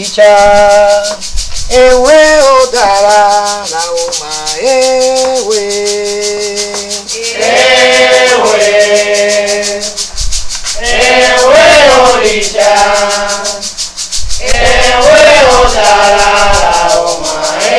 òrìṣà ewé ó dára la ó máa ewé. Ewé, ewé òrìṣà, ewé ọ̀dàrà ọmọ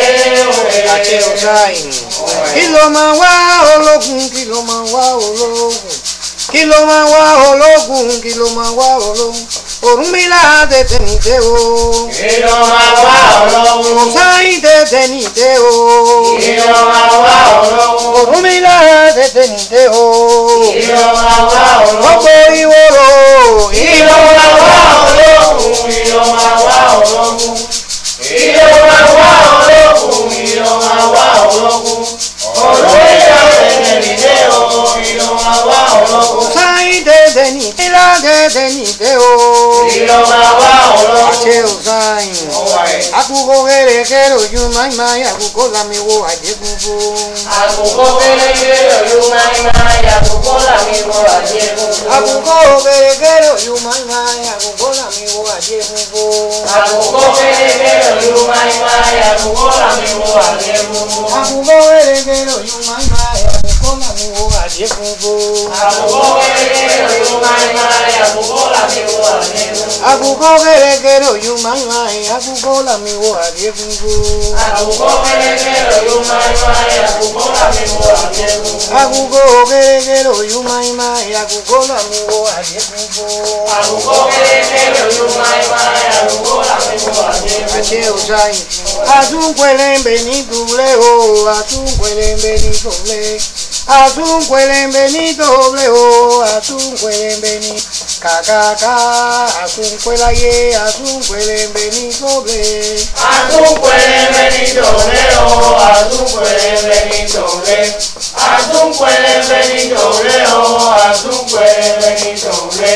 ewé. àti ọ̀sáyìn. kí ló máa wá ológun kí ló máa wá ológun kí ló máa wá ológun kí ló máa wá ológun Ọ̀rúnmìlà tètè nìdé o Kí ló máa wá ọlọ́run? ọ̀sáyìn tètè nìdé o Kí ló máa wá ọlọ́run? Ọ̀rúnmìlà tètè nìdé o Kí ló máa wá ọlọ́run? gbogbo ìwòrò Kí ló máa wá ọlọ́run? Kí ló máa wá ọlọ́run? Kí ló máa wá ọlọ́run? Kí ló máa wá ọlọ́run? Ọ̀rọ̀ ìyá tẹ̀lé nílé o. Kí ló máa wá ọlọ́run? ọ̀sáyìn tètè nìdé Ọ̀rúnmìlà tètè nìdé o Kí ló máa wá ọlọ́run? àti ọ̀sáyìn. Ọwọ́ ẹ̀. Àkùkọ kẹrẹkẹ lójú máìmáì àkùkọ làmìwò àjẹkùnfò. Àkùkọ kéréje lòlú máa ń máa yàgòkó làmì wọ àjẹkùn. Àkùkọ kẹrẹkẹ lójú máìmáì àkùkọ làmìwò àjẹkùnfò. Àkùkọ kéréje lòlú máa ń máa yàgòkó làmì wọ àjẹkùn. Àkùkọ kẹrẹkẹ lójú máìmáì àkùkọ làmìwò àjẹkùnfò. Àkùkọ kéréje lòlú máa ń máa yàgòkó làmì wọ àjẹkùn. Àkùkọ kẹrẹkẹ lójú máìmáì àkùkọ làmìwò àjẹkùnfò. Àkùkọ kéréje lòlú máa ń máa yàgòkó làmì wọ àjẹkùn. Àkùkọ kẹrẹkẹ lójú máìmáì àkùkọ làmìwò àjẹkùnfò. Àkùkọ kéréje lòlú máa ń máa yàgòkó làmì wọ àjẹkùn. Àṣẹ òṣàyìn. Àtúnkwẹ̀lẹ̀mbẹ̀ ní dùlẹ̀ o, àtúnkwẹ̀lẹ̀mbẹ̀ ní dùlẹ̀. Àtúnkwẹ̀lẹ̀mbẹ̀ ní dùlẹ̀ o, àtúnkwẹ̀lẹ̀mbẹ̀ ní kàkàkà. Àtúnkwẹ̀láyé, àtúnkwẹ̀lẹ̀mbẹ̀ ní dùlẹ̀. Àtúnkwẹ̀lẹ̀mbẹ̀ ní dòlé o, àtúnkwẹ̀lẹ̀mbẹ̀ ní dòlé. Àtúnkwẹ̀lẹ̀mbẹ̀ ní dòlé o, àtúnkwẹ̀lẹ̀mbẹ̀ ní dòlé.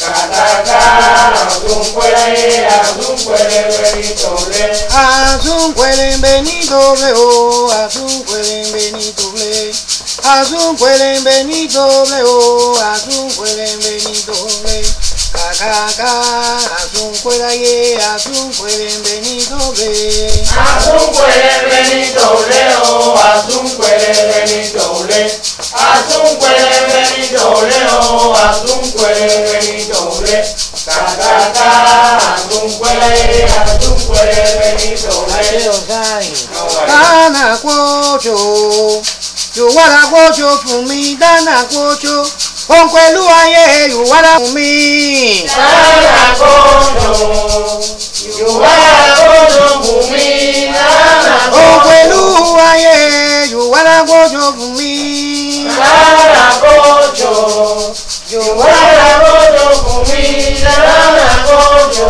Kàkàkà àtúnkwẹ̀láyé, àtúnkwẹ̀lẹ̀mbẹ̀ ní dòlé. Àtúnkwẹ̀lẹ̀mbẹ̀ ní dùlẹ̀ o, àtúnkwẹ̀lẹ̀mbẹ̀ ní dùlẹ̀. Àtúnkwẹ̀lẹ̀mbẹ̀ ní dùlẹ̀ o, àtúnkwẹ̀lẹ̀mbẹ̀ ní dùlẹ̀. Kàkàkà. Àtúnkwẹ̀láyé, àtúnkwẹ̀lẹ̀mbẹ̀ ní dùlẹ̀. Àtúnkwẹ̀lẹ̀mbẹ̀ ní dòlé o, àtúnkwẹ̀lẹ̀mbẹ̀ ní dòlé. Àtúnkwẹ̀lẹ̀mbẹ̀ ní dòlé o, àtúnkwẹ̀lẹ̀mbẹ̀ ní dòlé. Kàkàkà àtúnkwẹ̀láyé, àtúnkwẹ̀lẹ̀mbẹ̀ ní dòlé. Dáná kójó, yòwára kójó fún mi, dáná kójó, òun pẹ̀lú ayé yòwára fún mi. Nana kodo, Yorùbá kodo fún mi. Nana Òun kodo, pẹ̀lú ayé yòwára kójó fún mi. Nana kodo, Yorùbá kodo fún mi. Nana kodo.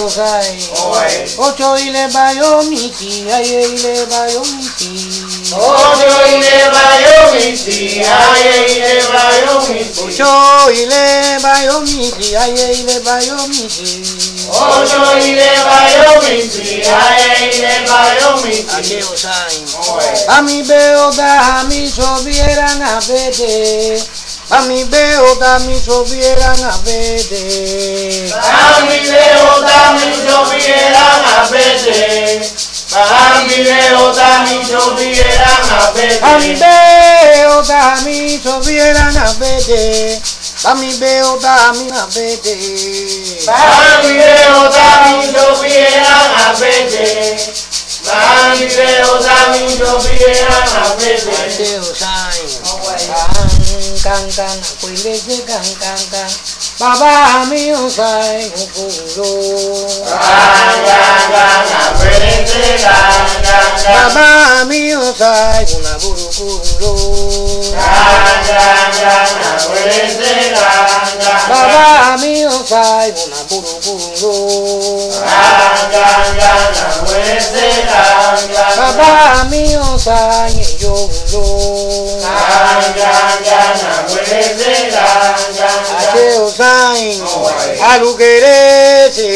Ocho ilé bayomi ti, ayé ilé bayomi ti. Ojo ilé bayomi sí, ayé ilé bayomi sí. Ocho ilé bayomi ti, ayé ilé bayomi ti. Ojo ilé bayomi sí, ayé ilé bayomi sí. Ake osain. Bami be oda mi sobiera na vede. Bami be oda mi sobiera na vede. Bami leo dami lloviera na vete. Bami leo dami lloviera na Bami vete. be oda mi sobiera na vede. Bami be oda mi na vede. Bami leo dami lloviera na vete. Bami leo dami lloviera na vete. Ake osain. Kan kan kan akwele se kan kan kan. Baba mi osain okoro. Ganga ganga vete ganga ganga. Baba mi osain una burukuro. Ganga ganga vete ganga. Baba mi osain una burukuro. Ganga ganga vete ganga. Baba mi osain eyoro. Ganga ganga vete ganga. Ate osain alugerese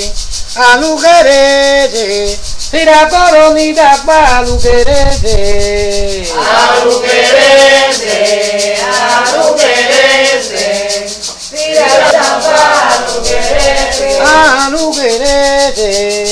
alugerese tira toro ni dapa alugerese. Aluquerese, aluquerese. Tira la aluquerese. alugerese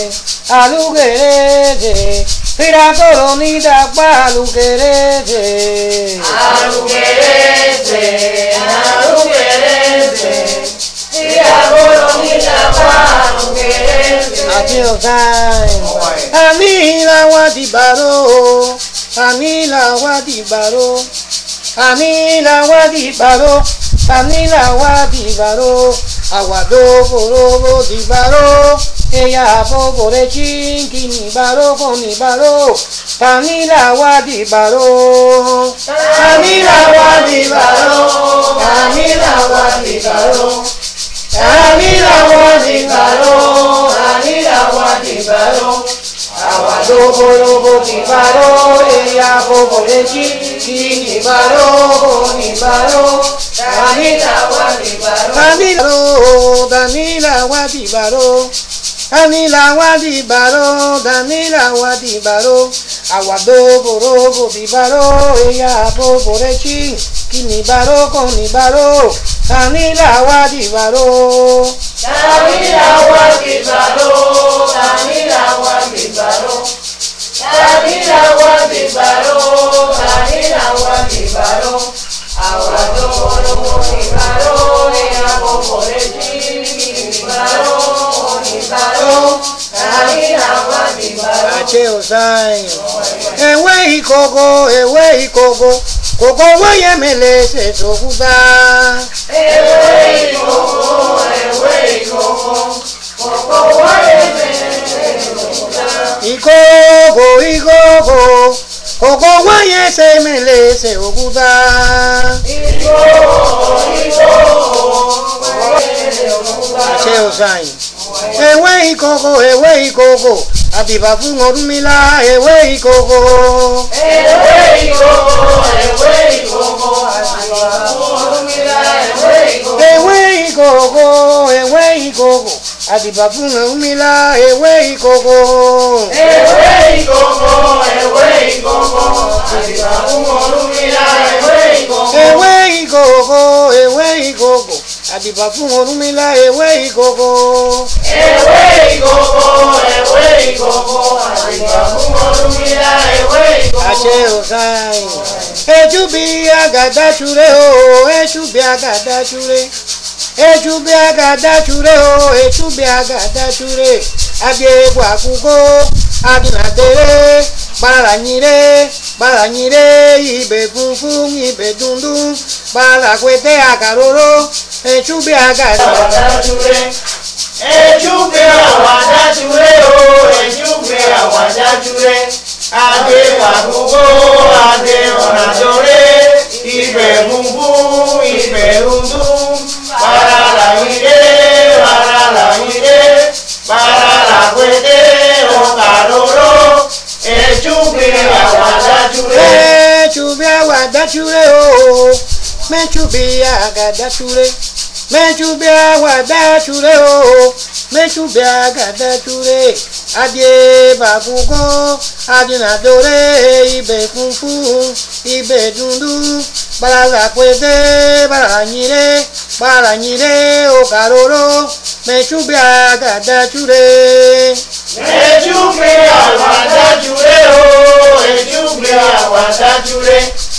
alugerete, tira coronita pa alugerete. Aluquerese, aluquerese, tira coronita pa aluquerese. Until time. Anila wadibaro, anila wadibaro, anila wadibaro, anila wadibaro, aguado borobo dibaro, ella pobore chinkini baro con baro, anila wadibaro, Anila wadibaro, anila wadibaro, anila wadibaro, anila wadibaro. Aguado borobo dibaro, ella pobore chinkini baro con baro, Anila wadibaro, Danilo, Danila Wadibaro, Danila Wadibaro, Danila Wadibaro, Aguado Borobo Dibaro, ella Poporechi, Kinibaro con Nibaro, Danila Wadibaro, Anila wadibaro, anila wadibaro, anila wadibaro, anila wadibaro. Aguado borobo dibaro, ea poporechi, dibaro, dibaro, anila wadibaro. Ache Osayo, Ewe Ikoko, Ewe Ikoko, Koko Weye Melese Sokuta. Ewe ikoko, ewe ikoko, koko wae Ikoko, Ikoko, Koko Weye se Melese Okuta. Ache Osayo. Ewe ikoko, ewe ikoko, adiba fún Ọ̀rúnmìlà, ewe ikoko. Ewe ikoko, ewe ikoko, àṣìwà fún Ọ̀rúnmìlà, ewe ikoko. Ewe ikoko, ewe ikoko, adiba fún Ọ̀rúnmìlà, ewe ikoko. Ewe ikoko, ewe ikoko, àṣìwà fún Ọ̀rúnmìlà, ewe ikoko. Ewe ikoko, ewe ikoko, adiba fún Ọ̀rúnmìlà, ewe ikoko. Ewe ikoko, ewe ikoko, àṣìwà fún Ọ̀rúnmìlà, ewe ikoko. Àṣẹ Ọ̀sáyìn. Ejú bí àgàdá ṣúré o, ejú bí àgàdá ṣúré. Ejú bí àgàdá ṣúré o, ejú bí àgàdá ṣúré. Abiegwu àkùkọ, adìnàdéré, gbàrànyìré, gbàrànyìré, ibè funfun, ibè dundun, gbàràkwété àkàróró, ejú bí àgàdá. Àwàdájúré, ejúgbe àwàdájúré o, ejúgbe àwàdájúré. Adé wàgbogbo, adé ọ̀nàjọ́ré, ibẹ̀ gbogbo, ibẹ̀ rúdú. Bàrà làyídé, bàrà làyídé, bàrà làgbédé, ọ̀kàróró. Ejúgbe àwàdájúré. Mechubi awadachure o, mechubi agadachure, mechubi awadachure o, mechubi agadachure, adie bakuko, adinadore, ibe funfun, ibe dundu, balala kwete, balanyire, balanyire, okaroro, mechubi agadachure. Ejúgbe àwàdájúré o, ejúgbe àwàdájúré.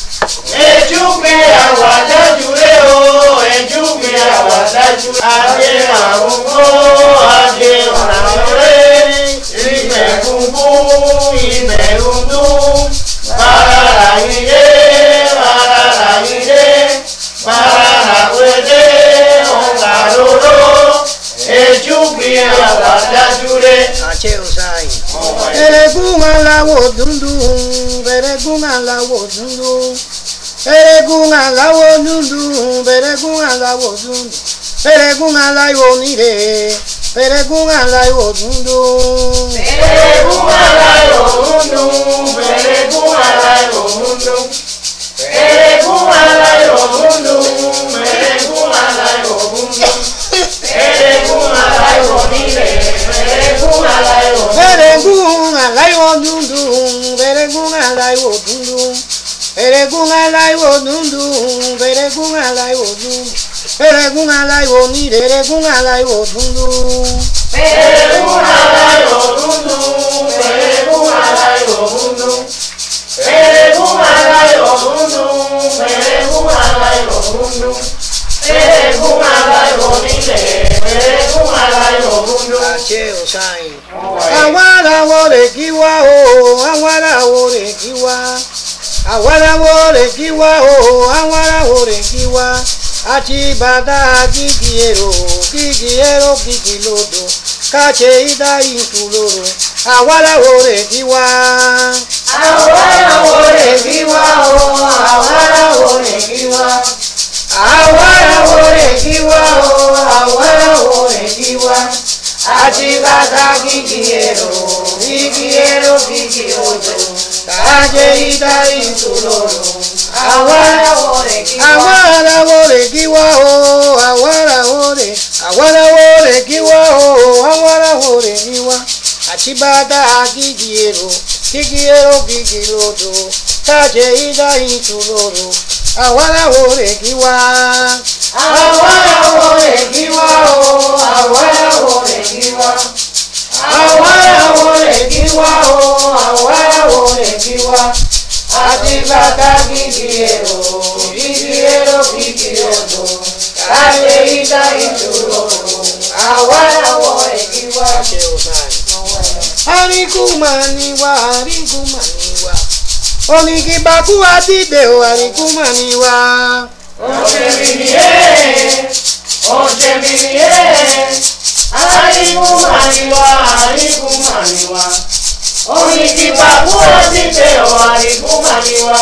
Ejúgbe àwàdájúré o, ejúgbe àwàdájúré. Adé àrùnkó, adé ọ̀nàmọ́ré, ibẹ̀ kúkú, ibẹ̀ rúdú. Bàrà làyídé, bàrà làyídé, bàrà làwédé, ọ̀nkàróró. Ejúgbe àwàdájúré. Àṣẹ Ọ̀sáyìn. Eregun aláwọ̀ dúdú, eregun aláwọ̀ dúdú, eregun aláwọ̀ dúdú, eregun aláwọ̀ dúdú, eregun aláwọ̀ nílé, eregun aláwọ̀ dúdú. Eregun aláyọ̀ múndú, eregun aláyọ̀ múndú. Eregun aláyọ̀ múndú, eregun aláyọ̀ múndú. Eregun aláyọ̀ nílẹ̀, eregun aláyọ̀ múndú. Eregun aláwọ̀ dúdú, eregun aláwọ̀ dúdú, eregun aláwọ̀ dúdú, eregun aláwọ̀ dúdú, eregun aláwọ̀ nílé, eregun aláwọ̀ dúdú. Peregun aláyọ̀ dúdú, peregun aláyọ̀ dúdú. Peregun aláyọ̀ dúdú, peregun aláyọ̀ dúdú. Peregun aláyọ̀ nílẹ̀, peregun aláyọ̀ dúdú. àṣẹ òsáyìn. àwọn aráwọ̀ rẹ̀ kí wá o àwọn aráwọ̀ rẹ̀ kí wá àwọn aráwọ̀ rẹ̀ kí wá o àwọn aráwọ̀ rẹ̀ kí wá àti bàtà kìkì èrò kìkì èrò kìkì lòdò káṣe ìdá ìtù lòrò àwọn aráwọ̀ rẹ̀ kí wá. Àwọn aráwọ̀ rẹ̀ kí wá o, àwọn aráwọ̀ rẹ̀ kí wá. àwọn aráwọ̀ rẹ̀ kí wá o Àwọn aráwọ̀ rẹ̀ kí wá. àti bàtà kìkì èrò kìkì èrò kìkì lòdò káṣe ìdá ìtù lòrò àwọn aráwọ̀ aráwọ̀ rẹ̀ kí wá. àwọn aráwọ̀ rẹ̀ kí wá o àwọn aráwọ̀ rẹ̀ àwọn aráwọ̀ rẹ̀ kí wá o àwọn aráwọ̀ rẹ̀ kí wá àti bàtà kìkì èrò kìkì èrò kìkì lòdò káṣe ìdá ìtù lòrò àwọn aráwọ̀ rẹ̀ kí wá. Àwọn aráwọ̀ rẹ̀ kí wá o, àwọn aráwọ̀ rẹ̀ kí wá. àwọn aráwọ̀ rẹ̀ kí wá o àwọn aráwọ̀ rẹ̀ kí wá àti bàtà kìkì èrò kìkì èrò kìkì lòdò káṣe ìdá ìtù lòrò àwọn aráwọ̀ rẹ̀ kí wá. Arikumaniwa, Arikumaniwa. Onikibaku adide o Arikumaniwa. Ọ̀jẹ̀mìnìyẹ́, ọ̀jẹ̀mìnìyẹ́, àríkùmàníwá, àríkùmàníwá. Oníkìbàkú ọtí tẹ̀ ọ́ àríkùmàníwá.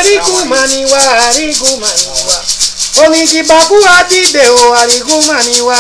Arikumaniwa, Arikumaniwa. Onikibaku adide o Arikumaniwa.